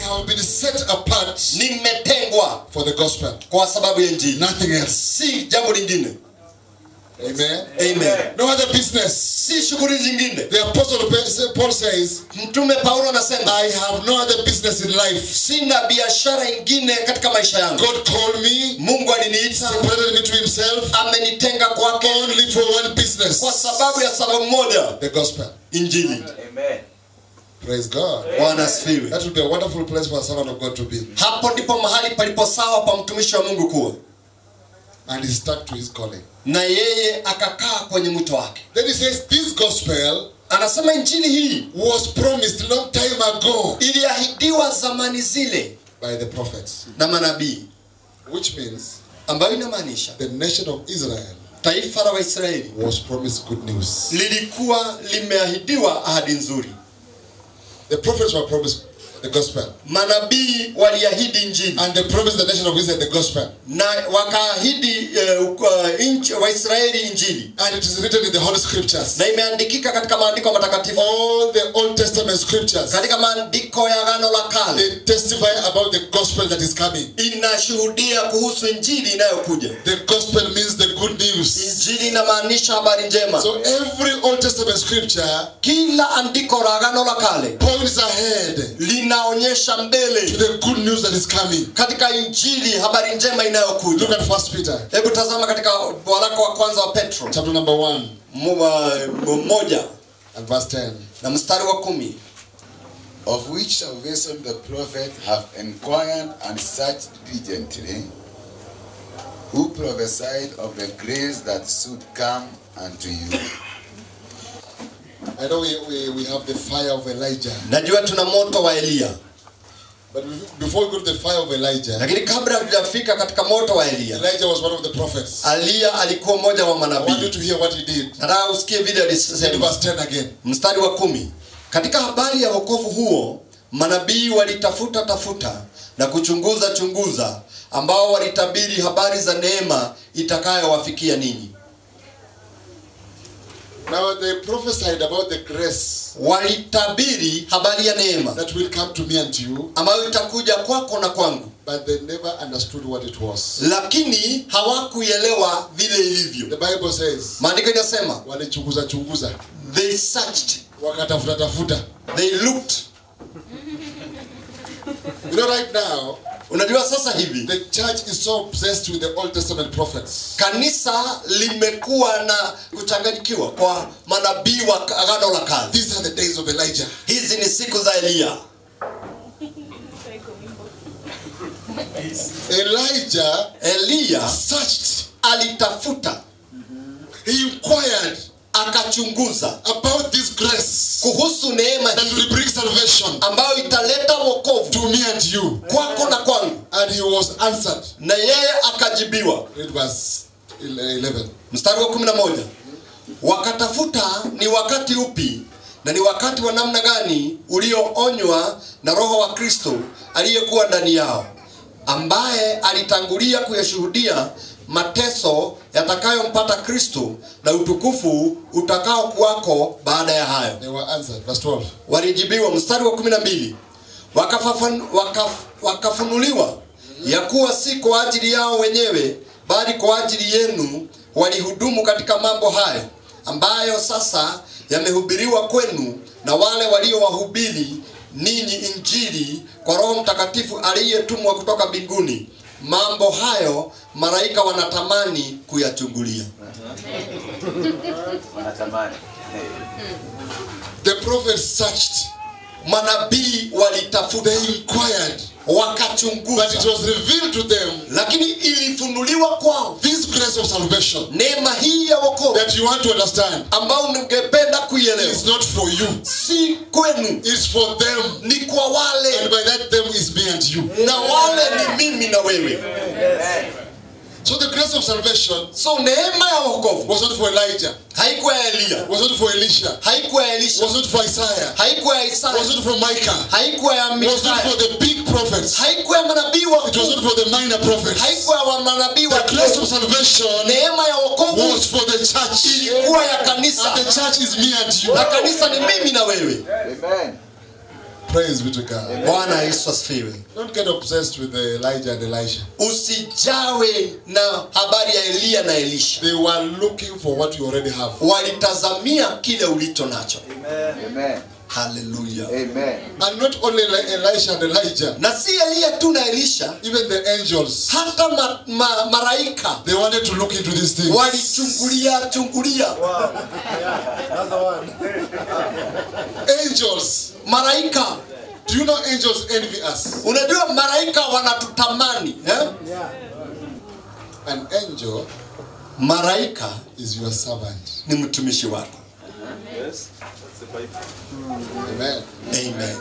have been set apart nimetengwa for the gospel. kwa sababu ya injili Nothing else. si jambo lingine Amen. amen No other business. si shughuli zingine The apostle Pa- Paul says, mtume paulo anasema I have no other business in life. sina biashara ingine katika maisha yangu God called me, mungu aliniita separated me to himself amenitenga kwake only for one business. kwa sababu ya sababu moja The gospel. injili Praise God. bwana asifiwe That would be a wonderful place for a servant of God to be. hapo ndipo mahali palipo sawa pa mtumishi wa mungu kuwa And he stuck to his calling. na yeye akakaa kwenye mwito wake Then he says, This gospel anasema injili hii was promised long time ago iliahidiwa zamani zile by the prophets. na manabii Which means ambayo inamaanisha the nation of Israel taifa la waisraeli was promised good news. lilikuwa limeahidiwa ahadi nzuri The prophets were promised the gospel. manabii waliahidi injili And they promised the nation of Israel the gospel. na wakaahidi uh, uh, inchi- waisraeli injili And it is written in the Holy Scriptures. na imeandikika katika maandiko matakatifu All the Old Testament scriptures katika maandiko ya agano la kale they testify about the gospel that is coming. inashuhudia kuhusu injili inayokuja The gospel means the good news. injili inamaanisha habari njema So every Old Testament scripture kila andiko la agano la kale points ahead linaonyesha to mbele the good news that is coming. katika injili habari njema inayokuja Look at First Peter hebu tazama katika waraka wa kwanza wa petro chapter number one mu- wa- moja and verse ten. na mstari wa kumi of which salvation the prophet have inquired and searched diligently, who prophesied of the grace that should come unto you. I know we, we, we have the fire of Elijah, najua tuna moto wa eliya but before we go to the fire of Elijah, lakini kabla hatujafika katika moto wa eliya Elijah was one of the prophets. aliya alikuwa mmoja wa I want you manabii to hear what he did. nataka usikie vile Read alisema verse 10 again. mstari wa kumi katika habari ya wokovu huo manabii walitafuta tafuta na kuchunguza chunguza ambao walitabiri habari za neema itakayowafikia ninyi Now they prophesied about the grace walitabiri habari ya neema that will come to me and to you, ambayo itakuja kwako na kwangu but they never understood what it was. lakini hawakuielewa vile ilivyo The Bible says, maandiko inasema walichunguza chunguza, they searched wakatafuta tafuta. they looked You know, right now, unajua sasa hivi the church is so obsessed with the Old Testament prophets. kanisa limekuwa na kuchanganyikiwa kwa manabii wa agano la kale These are the days of Elijah. hizi ni siku za eliya Elijah eliya searched, alitafuta he inquired akachunguza about this grace kuhusu neema that hii will bring salvation ambayo italeta wokovu to me and you. kwako na kwangu And he was answered. na yeye akajibiwa Read verse 11. mstari wa kumi na moja wakatafuta ni wakati upi na ni wakati wa namna gani ulioonywa na roho wa kristo aliyekuwa ndani yao ambaye alitangulia kuyashuhudia mateso yatakayompata kristo na utukufu utakao kuwako baada ya hayo They were answered. Verse 12. walijibiwa mstari wa kumi na mbili wakafafan, wakaf, wakafunuliwa ya kuwa si kwa ajili yao wenyewe bali kwa ajili yenu walihudumu katika mambo hayo ambayo sasa yamehubiriwa kwenu na wale waliowahubiri ninyi injili kwa roho mtakatifu aliyetumwa kutoka mbinguni mambo hayo malaika wanatamani kuyachungulia Wanatamani. The prophets searched, manabii walitafuta they inquired, wakachunguza but it was revealed to them lakini ilifunuliwa kwao this grace of salvation neema hii ya wokovu that you want to understand ambao ningependa kuielewa is not for you, si kwenu it's for them. ni kwa wale And by that, them is me and you. na wale ni mimi na wewe So the grace of salvation so neema ya wokovu was not for Elijah, haikuwa ya eliya was not for Elisha, haikuwa ya elisha was not for Isaiah, haikuwa ya was isaya not for Micah, haikuwa ya was not mikaya for the big prophets, haikuwa ya manabii it was wakuu not for the minor prophets. haikuwa ya manabii The grace wakuu of salvation neema ya wokovu was for the church. ilikuwa ya kanisa And the church is me and you. na kanisa ni mimi na wewe Amen. Praise be to God. bwana yesu asifiwe Don't get obsessed with Elijah and Elisha. usijawe na habari ya eliya na elisha They were looking for what you already have. walitazamia kile ulicho nacho Amen. haleluya Amen. And not only Eli- Elisha and Elijah, na si eliya tu na elisha even the angels, hata ma, ma, maraika they wanted to look into these things. walichungulia chungulia Angels. maraika Do you know angels envy us? unajua maraika wanatutamani eh? An angel maraika is your servant. ni mtumishi wako Amen. amen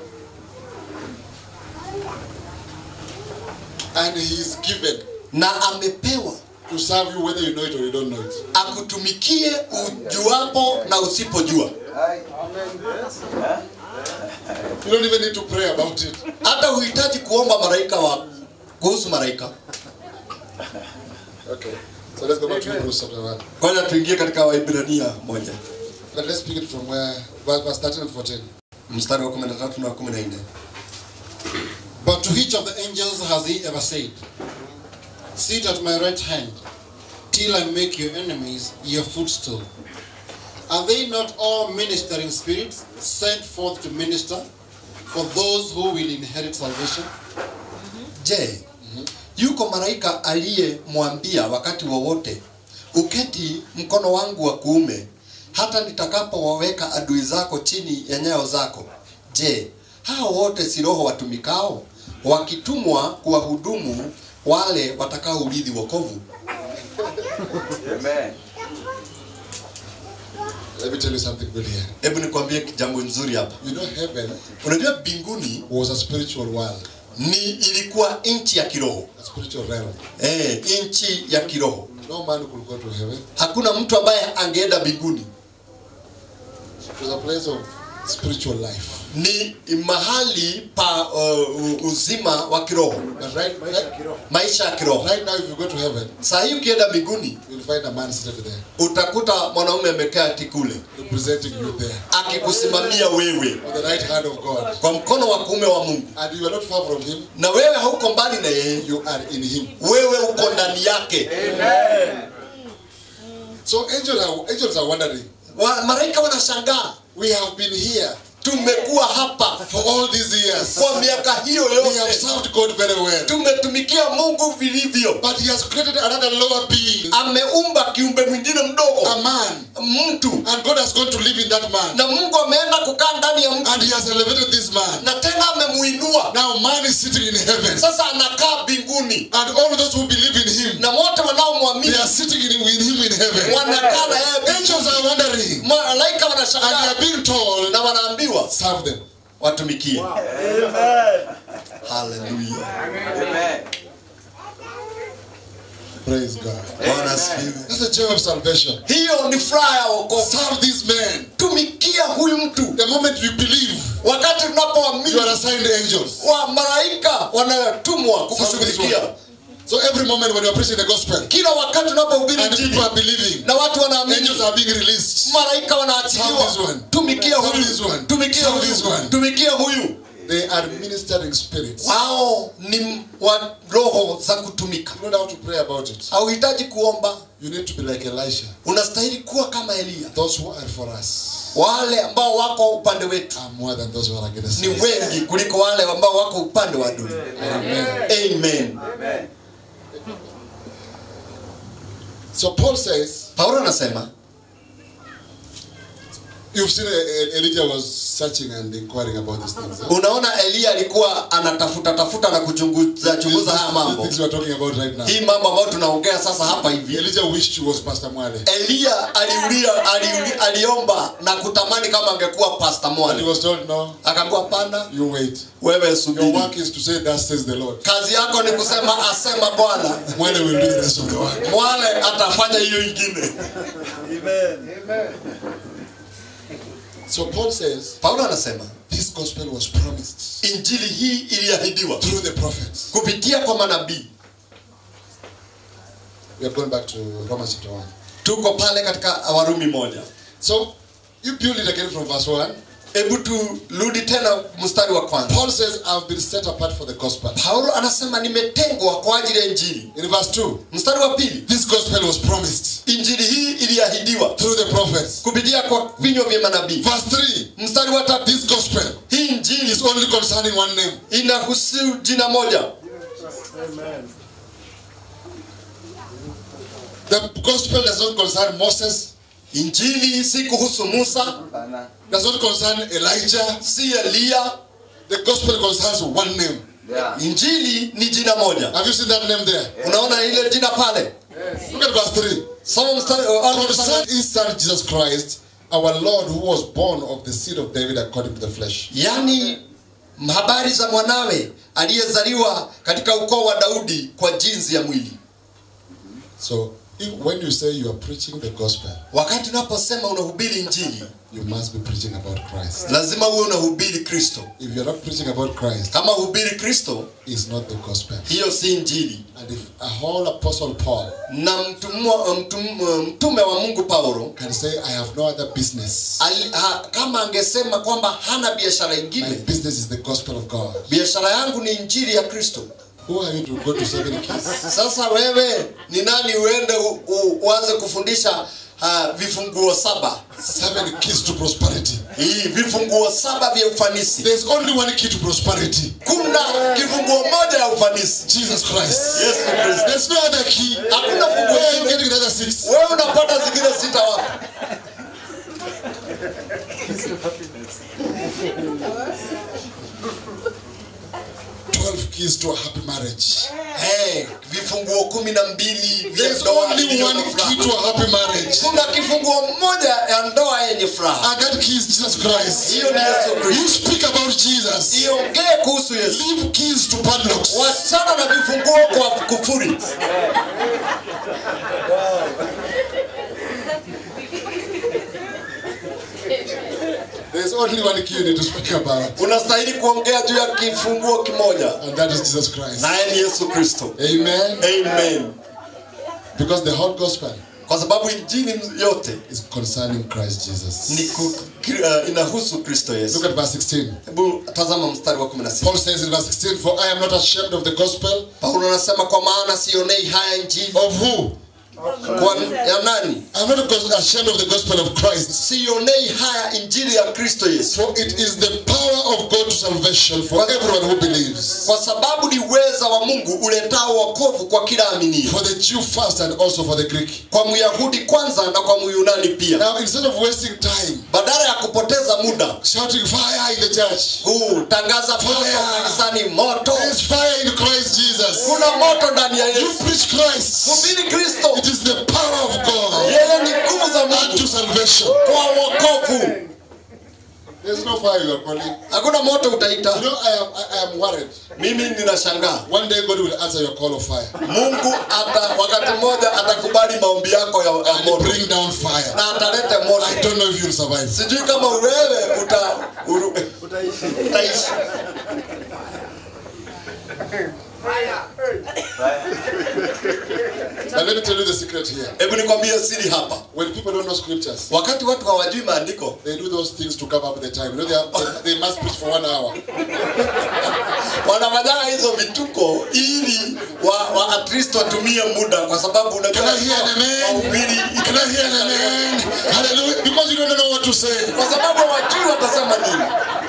And he is given na amepewa to serve you whether you know it or you don't know it. akutumikie ujuapo na usipojua You don't even need to pray about it. hata huhitaji kuomba maraika wa kuhusu maraika Okay. So let's go back to Hebrews chapter 1. kwanza tuingie katika waibrania moja But let's pick it from where verse 13 and 14. mstari wa 13 na wa 14 But to which of the angels has he ever said, Sit at my right hand, till I make your enemies your footstool? Are they not all ministering spirits sent forth to minister for those who will inherit salvation? je yuko malaika aliyemwambia wakati wowote uketi mkono wangu wa kuume hata nitakapowaweka adui zako chini ya nyayo zako je hao wote si roho watumikao wakitumwa kuwahudumu wale watakaourithi wokovu Amen. Let me tell you something good here. hebu nikwambie jambo nzuri hapa You know, heaven unajua mbinguni was a spiritual world, ni ilikuwa nchi ya kiroho a spiritual realm. eh, nchi ya kiroho No man could go to heaven. hakuna mtu ambaye angeenda mbinguni It was a place of spiritual life. ni mahali pa uh, uzima wa kiroho But right, right, maisha ya kiroho right now, if you go to heaven, saa hii ukienda mbinguni you'll find a man seated there, utakuta mwanaume amekaa kule representing you there, akikusimamia wewe on the right hand of God. kwa mkono wa kuume wa mungu And you are not far from him, na wewe hauko mbali na yeye you are in him. wewe uko ndani yake So angels are, angels are wondering, wa, malaika wanashangaa we have been here tumekuwa hapa for all these years. kwa miaka hiyo We have yote served God very well. tumetumikia mungu vilivyo But he has created another lower being, ameumba kiumbe mwingine a mdogo man. mtu And God has gone to live in that man. na mungu ameenda kukaa ndani ya mtu And he has elevated this man. na tena amemuinua Now man is sitting in heaven. sasa anakaa mbinguni And all those who believe in him, na wote they wanaomwamini are sitting in, with him in heaven. wanakaa na yeye Angels are wondering. malaika And they wanashangaa are being told, na wanaambiwa serve them. watumikie haleluya Amen. Praise God. bwana asifiwe That's the joy of salvation. hiyo ni furaha ya wokovu Serve these men. tumikia huyu mtu The moment you believe, wakati you are tunapoamini assigned angels. wa malaika wanatumwa kukushughulikia So every moment when you are preaching the gospel kila wakati unapohubiri and people injili are believing, na watu wanaamini angels are being released. malaika Serve wanaachiliwa this one. tumikia Serve huyu this one. tumikia Serve this huyu one. tumikia huyu They are ministering spirits. wao ni wa roho za kutumika You don't have to pray about it. hauhitaji kuomba You need to be like Elisha. unastahili kuwa kama eliya Those who are for us wale ambao wako upande wetu are more than those who are against ni us. wengi kuliko wale ambao wako upande wa adui Amen. amen Amen. So Paul says, paulo anasema you've seen uh, Elijah was searching and inquiring about these things. huh? unaona eliya alikuwa anatafuta tafuta na kuchunguza chunguza haya These mambo things we are talking about right now. hii mambo ambayo tunaongea sasa hapa hivi Elijah wished he was Pastor Mwale. eliya aliulia aliuli, aliomba na kutamani kama angekuwa pasta And he mwali was told, no, akaambiwa pana you wait. wewe Your subiri work is to say, thus says the Lord. kazi yako ni kusema asema bwana Mwale will do the rest of the work. mwale atafanya hiyo ingine So Paul says, paulo anasema this gospel was promised injili hii iliahidiwa through the prophets. kupitia kwa manabii We are going back to Romans chapter 1. tuko pale katika warumi moja So you build it again from verse 1. hebu turudi tena mstari wa kwanza Paul says, I've been set apart for the gospel. paulo anasema nimetengwa kwa ajili ya injili In verse 2, mstari wa pili this gospel was promised injili hii iliahidiwa through the prophets. kupitia kwa vinywa vya manabii Verse 3, mstari wa tatu this gospel hii injili is only concerning one name. inahusu jina moja The gospel does not concern Moses, injili si kuhusu musa does not concern Elijah. si eliya The gospel concerns one name. injili ni jina moja Have you seen that name there? unaona ile jina pale Look at verse 3. soma mstari uh, Concern his son Jesus Christ, our Lord, who was born of the seed of David according to the flesh. yaani habari za mwanawe aliyezaliwa katika ukoo wa daudi kwa jinsi ya mwili So, if, when you say you are preaching the gospel, wakati unaposema unahubiri injili you must be preaching about Christ. lazima uwe unahubiri kristo If you're not preaching about Christ, kama hubiri kristo it's not the gospel. hiyo si injili And if a whole apostle Paul na mtumwa, mtum, mtume wa mungu paulo can say, I have no other business, ali, ha, kama angesema kwamba hana biashara my ingine business is the gospel of God. biashara yangu ni injili ya kristo Who are you to go to seven keys? sasa wewe ni nani uende u- u- uanze kufundisha uh, vifunguo saba Seven keys to prosperity. hii vifunguo saba vya ufanisi There's only one key to prosperity kuna kifunguo moja ya ufanisi Jesus Christ. yesu kristo There's no other key. hakuna funguo Where are you lingine. getting the other six? wewe unapata zingine sita wapi 12 keys to a happy marriage. hey, vifunguo kumi na mbili vya There's ndoa only iliyo one na key furaha. to a happy marriage. kuna kifunguo moja ya ndoa yenye furaha And that key is Jesus Christ. hiyo ni yesu You kristo speak about Jesus. iongee kuhusu yesu Leave keys to padlocks. wachana na vifunguo kwa kufuri There's only one key you need to speak about. unastahili kuongea juu ya kifunguo kimoja And that is Jesus Christ. naye ni yesu kristo Amen. amen Because the whole gospel kwa sababu injili yote is concerning Christ Jesus. ni ku, ki, uh, inahusu kristo Look yesu at verse 16. hebu tazama mstari wa 16 Paul says in verse 16, For I am not ashamed of the gospel. paulo anasema kwa maana sionei haya injili Of who? kwa ya nani I'm not ashamed of the gospel of Christ. sionei haya injili ya kristo yesu For it is the power of God to salvation for everyone who believes. kwa sababu ni uweza wa mungu uletao wokovu kwa kila aminio For the Jew first and also for the Greek. kwa myahudi kwanza na kwa myunani pia Now, instead of wasting time badala ya kupoteza muda shouting fire in the church, kutangaza moto Fire. kanisani moto there's fire in Christ Jesus. kuna moto ndani ya You yesu preach Christ. hubiri kristo It is the power of God yeye ni nguvu za unto mungu salvation. kwa wokovu There's no fire you are calling. hakuna moto You utaita know, I am, I, I am worried. mimi ninashangaa One day God will answer your call of fire mungu ata wakati mmoja atakubali maombi yako ya, ya and moto bring down fire. na atalete moto I don't know if you'll survive. sijui kama wewe uta uru, utaishi But let me tell you the secret here. hebu nikwambie siri hapa When people don't know scriptures, wakati watu hawajui maandiko they do those things to cover up the time. You know, they, have, they, they must preach for one hour. wanafanyanga hizo vituko ili wa, wa at least watumie muda kwa sababu unajua Can I hear an amen? wahubiri Can I hear an amen? Hallelujah. Because you don't know what to say. kwa sababu hawajui watasema nini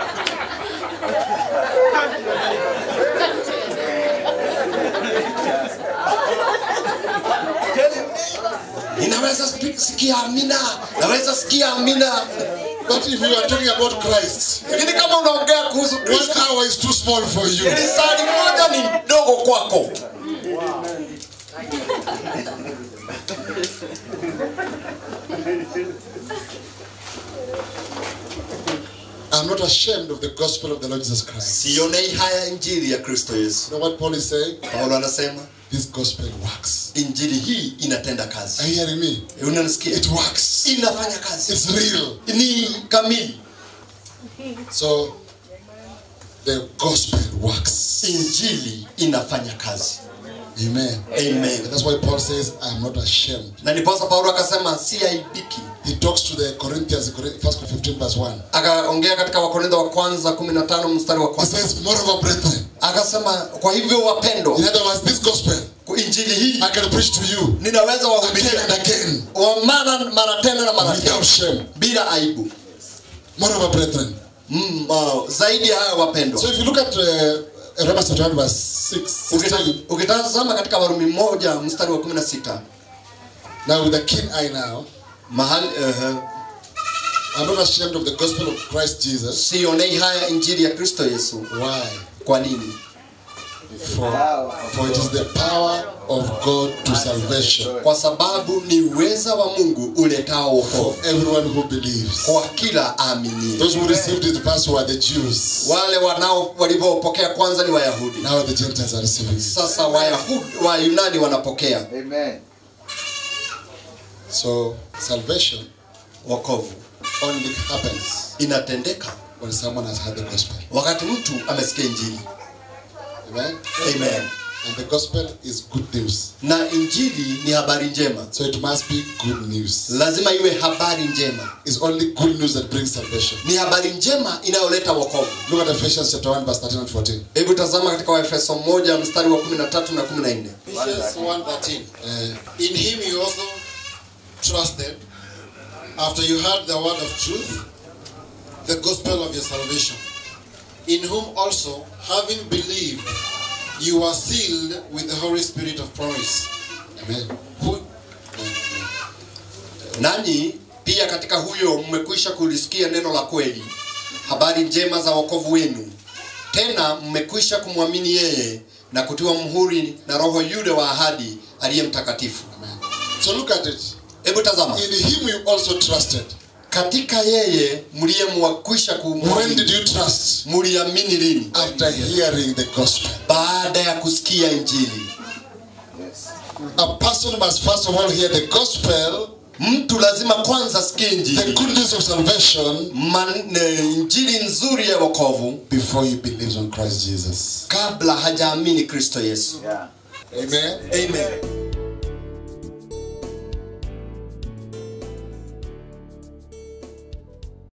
ninaweza spi- sikia amina naweza sikia amina But if you are talking about Christ, lakini kama unaongea kuhusu one kristo hour is too small for you. ili sali moja ni ndogo kwako I'm not ashamed of the gospel of the Lord Jesus Christ. sionei haya injili ya kristo yesu You know what Paul is saying? paulo anasema This gospel works. injili hii inatenda Are kazi you hearing me? unanisikia It works. inafanya kazi It's real. ni kamili So the gospel works. injili inafanya kazi Amen. amen And that's why Paul says, I am not ashamed. na ndiposa paulo akasema si aibiki He talks to the Corinthians, 1 Corinthians 15 verse 1. akaongea katika wakorintho wa kwanza 15 mstari wa He kwanza says, Moreover, brethren, akasema kwa hivyo wapendwa in other words, this gospel injili hii I can preach to you ninaweza again wahubiria and again wa mara mara tena na mara tena without shame. bila aibu Moreover, brethren. mm, uh, zaidi ya hayo wapendwa So if you look at uh, Romans chapter 1 verse 6, 16, ukitazama katika warumi moja mstari wa 16 now with a keen eye now, mahali uh, I'm not ashamed of the gospel of Christ Jesus. sionei haya injili ya kristo yesu Why? kwa nini For, for it is the power of God to salvation kwa sababu ni uweza wa mungu uletao for wokovu everyone who believes. kwa kila aaminie Those who received it first were the Jews. wale wanao walivyopokea kwanza ni wayahudi Now the Gentiles are receiving it. sasa wayahudi wayunani wanapokea Amen. So salvation wokovu only happens inatendeka when someone has heard the gospel. wakati mtu amesikia injili Amen. amen And the gospel is good news. na injili ni habari njema So it must be good news. lazima iwe habari njema It's only good news that brings salvation. ni habari njema inayoleta wokovu Look at Ephesians chapter 1, verse 13 and 14. hebu tazama katika waefeso moja mstari wa 13 na 14 Ephesians 1.13 Uh, In him you also trusted, after you heard the word of truth, the gospel of your salvation, in whom also, having believed, you are sealed with the Holy Spirit of promise. amen. Who, nanyi pia katika huyo mmekwisha kulisikia neno la kweli habari njema za wokovu wenu tena mmekwisha kumwamini yeye na kutiwa mhuri na roho yule wa ahadi aliye mtakatifu Amen. So look at it. hebu tazama In him you also trusted. katika yeye mliyemwakwisha When kumwamini did you trust? mliamini lini After hearing the gospel. baada ya kusikia injili Yes. A person must first of all hear the gospel, mtu lazima kwanza asikie the injili good news of salvation, Man, ne, injili nzuri ya wokovu before he believes on Christ Jesus. kabla hajaamini kristo yesu Yeah. Amen. amen